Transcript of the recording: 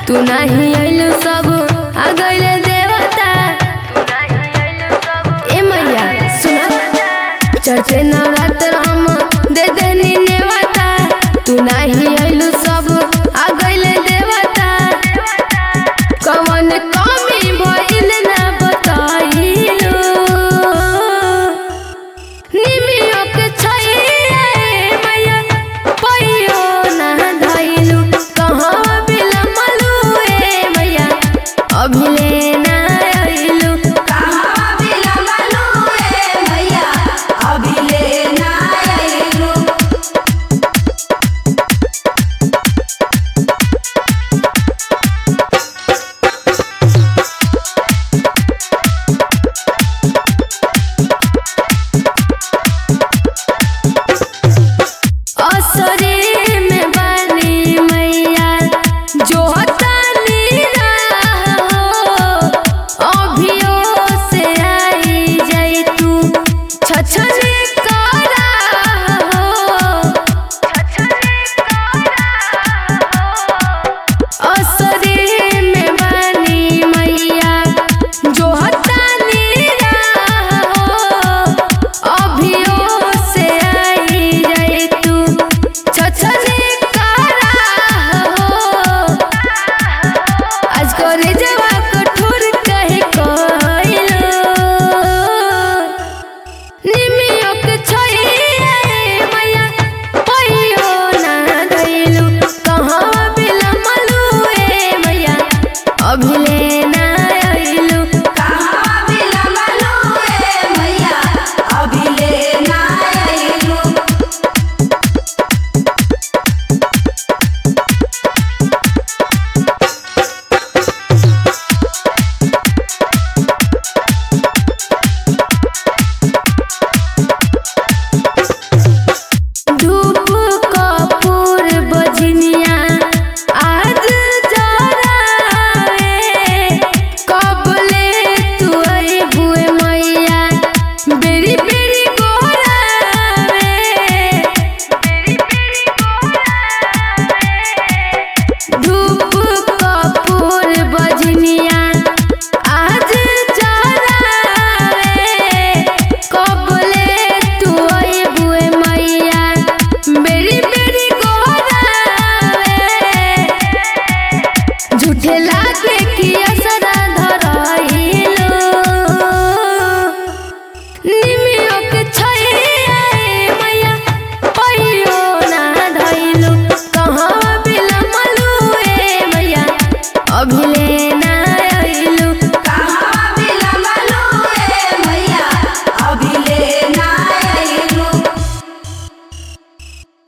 तू नहीं आइलू सब आ गइले देवता ए मैया सुना चढ़ते नवरात्र हम दे देनी नेवता तू नहीं आइलू सब आ गइले देवता कवन कमी भइल ना बताइलू निमियो के छैया ए मैया पैयो ना धइलू कहाँ बिलमलू ए मैया अभिले ना आइलू कहाँ बिलमलू ए मैया अभिले ना आइलू असरे में बनी मैया जो हतानी हो अभियो से आई जाई तू छछने करा हो असरे में बनी मैया जो हतानी हो अभियो से आई जाई तू छछने करा हो आज करे जवा कठोर कहे कइलो निमियो के छैया ए मैया पैयो ना धइलू कहाँ बिलमलू ए मैया अभिले ना आइलू कहाँ बिलमलू ए मैया अभिले ना आइलू धूप कपूर बजनिया आज जरावे कबले तू बुए मैया बेरी बेरी गोरावे धूप कपूर बजनिया आज जरावे कबले तू बुए मैया बेरी बेरी गोरावे झूठे लागे कि असरा धरइलो निमियो के छैया ए मैया पैयो ना धइलू कहाँ बिलमलू ए मैया अभिले